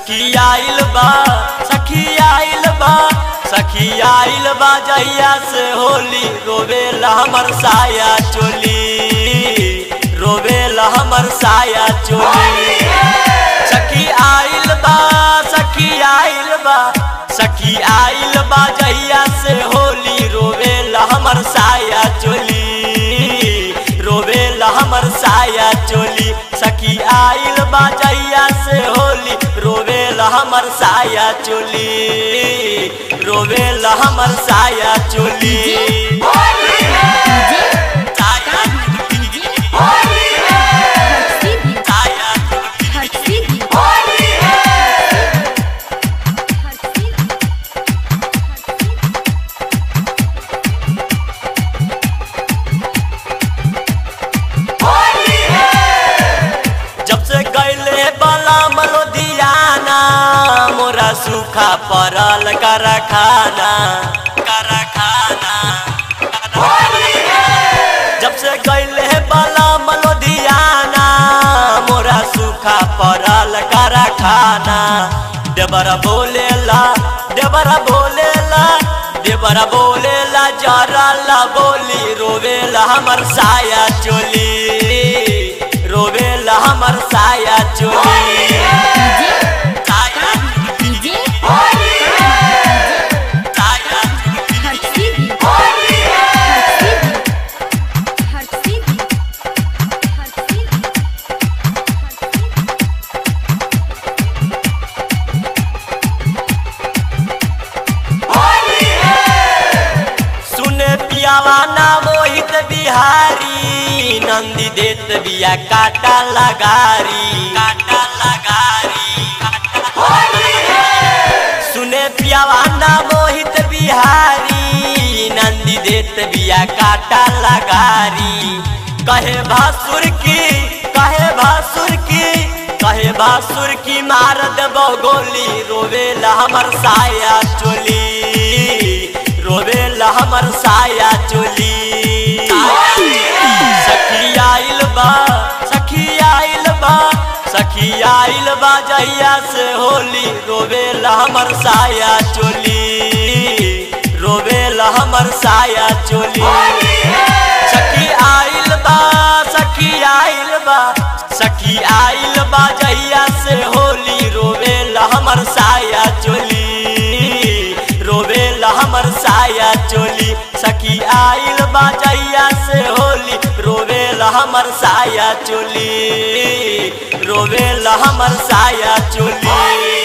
सखी आइल बा सखी आइल बा सखी आइल बा जहिया से होली रोवेला हमर साया चोली रोवेला हमर साया चोली सखी आइल बा सखी आइल बा सखी आइल बा जहिया से होली रोवेला हमर साया चोली रोवेला हमर साया चोली सखी आइल बा जहिया से होली रोवेला हमर साया चोली रोवेला हमर साया चोली साया चोली, साया चोली। जब से गैले बला मलोदियाना मोरा सूखा पड़ल कारखाना कारखाना जब से गैले बला मलोदियाना मोरा सूखा पड़ल कारखाना देवरा बोलेला देवरा बोलेला देवरा बोलेला जरा बोली रोवेला हमर साया चोली रोवेला हमर साया चोली साया चोली, साया चोली। सुने पियावा ना मोहित बिहारी नंदी देत बिया काटा लगारी काटा लगारी सुने पियावा ना मोहित बिहारी नंदी देत बिया काटा लगारी कहे भासुर की कहे भासुर की कहे भासुर की मार देबो गोली रोवेला हमर साया चोली रोवेला हमर साया चोली सखी आइल बा सखी आइल बा सखी आइल बा जहिया से होली रोवेला हमर साया चोली रोवेला हमर साया चोली सखी आइल बा सखी आइल बा सखी आइल बा जहिया से होली रोवेला हमर साया चोली रोवेला हमर साया चोली सखी आइल बा जहिया से होली रोवेला हमर साया चोली रोवेला हमर साया चोली